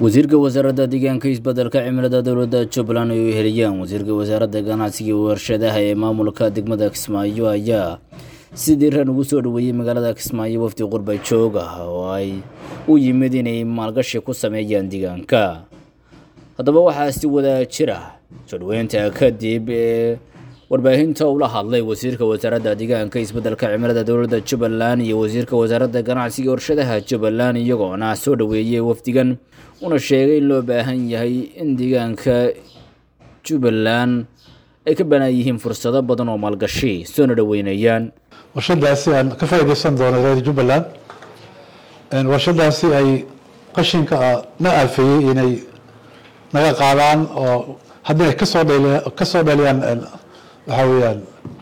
wasiirka wasaaradda deegaanka isbeddelka cimilada dowladda jubbaland ay u heliyaan wasiirka wasaaradda ganacsiga iyo warshadaha ee maamulka degmada kismaayo ayaa si diiran ugu soo dhoweeyey magaalada kismaayo wafdi qurba joog ah oo ay u yimid inay maalgashi ku sameeyaan deegaanka haddaba waxaa si wada jira soo dhoweynta kadib ee warbaahinta ula hadlay wasiirka wasaaradda deegaanka isbeddelka cimilada dowladda jubbaland iyo wasiirka wasaaradda ganacsiga iyo warshadaha jubbaland iyagoona soo dhoweeyey wafdigan una sheegay in loo baahan yahay in deegaanka jubbaland ay ka banaan yihiin fursado badan oo maalgashi soona dhoweynayaan warshadaasi aan ka faa'iidaysan doono reer jubbaland warshadaasi ay qashinka na aafeeyey inay naga qaadaan oo haddii ay kasoo dhal kasoo dhaliyaan waxaa weeyaan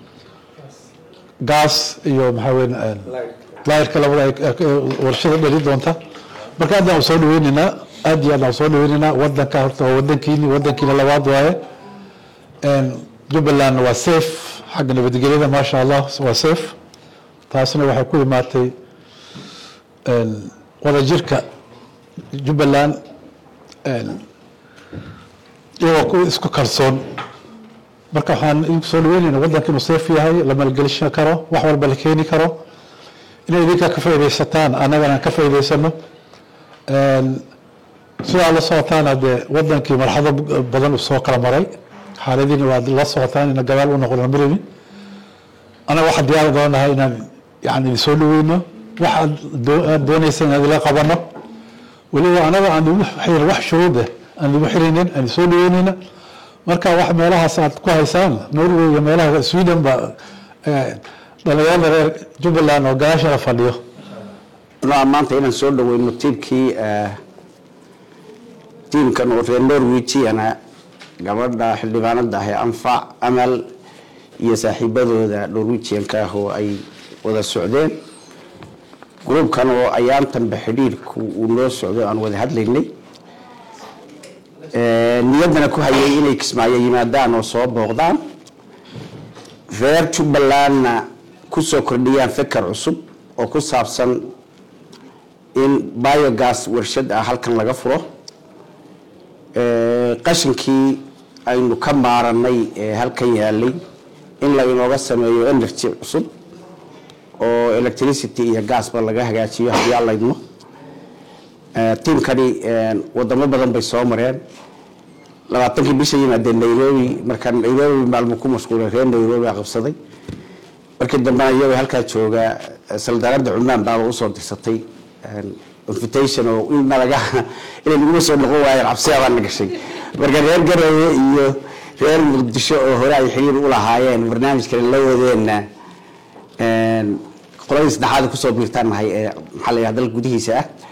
gaas iyo maxaa weyan layrka labada warshada dhali doonta marka aad aan soo dhaweyneynaa aad iyo aad aan soo dhaweyneynaa wadanka horta waa wadankiini wadankiina labaad waaye jubbaland waa safe xagga nabadgelyada maasha allah waa safe taasna waxay ku imaatay wadajirka jubbaland iyagoo isku kalsoon marka waxaan idinku soo dhaweynayna wadanka inuu safe yahay la maalgelishan karo wax walba la keeni karo inay idinka ka faaidaysataan annagana ka faa'idaysano sidaa la socotaana dee wadankii marxado badan uu soo kala maray xaaladiina waad la socotaan ina gadaal u noqon marayni anaga waxaan diyaari doonahay inaan yani idin soo dhaweyno waxaad aad doonaysa inaan idila qabano weliba anaga aan igu wax shuruuda aan igu xiraynin aan soo dhaweynayna marka wax meelahaas aad ku haysaan norway iyo meelaha sweden ba dhalinyarada reer jubbaland oo gadaashana fadhiyo maanta inaan soo dhaweyno tiimkii tiimkan oo reer norwegiana gabadha xildhibaanada ah ee anfac amal iyo saaxiibadooda norwegianka ah oo ay wada socdeen gruubkan oo ayaantanba xidhiirku uu noo socdo aan wada hadlaynay niyaddana ku hayay inay kismaayo yimaadaan oo soo booqdaan reer jubbalandna kusoo kordhiyaan fikar cusub oo ku saabsan in biogas warshad ah halkan laga furo qashinkii aynu ka maaranay ee halkan yaalay in la inooga sameeyo energy cusub oo electricity iyo gasba laga hagaajiyo haddii aan laydmo tiimkani wadamo badan bay soo mareen labaatankii bisha yimaadeen nairobi markaa nairobi maalmo ku mashquulay reer nairobi a qabsaday markii dambena iyagoo halkaa jooga saldaanada cunaan baaba usoo dirsatay invitation oo in nalaga inay naguma soo noqon waayeen cabsiyaabaa gashay marka reer garowe iyo reer muqdisho oo hore ay xiriir u lahaayeen barnaamijkan la wadeenna qoladii saddexaad kusoo biirtaan nahay ee maxaa la yidhaha dalka gudihiisa ah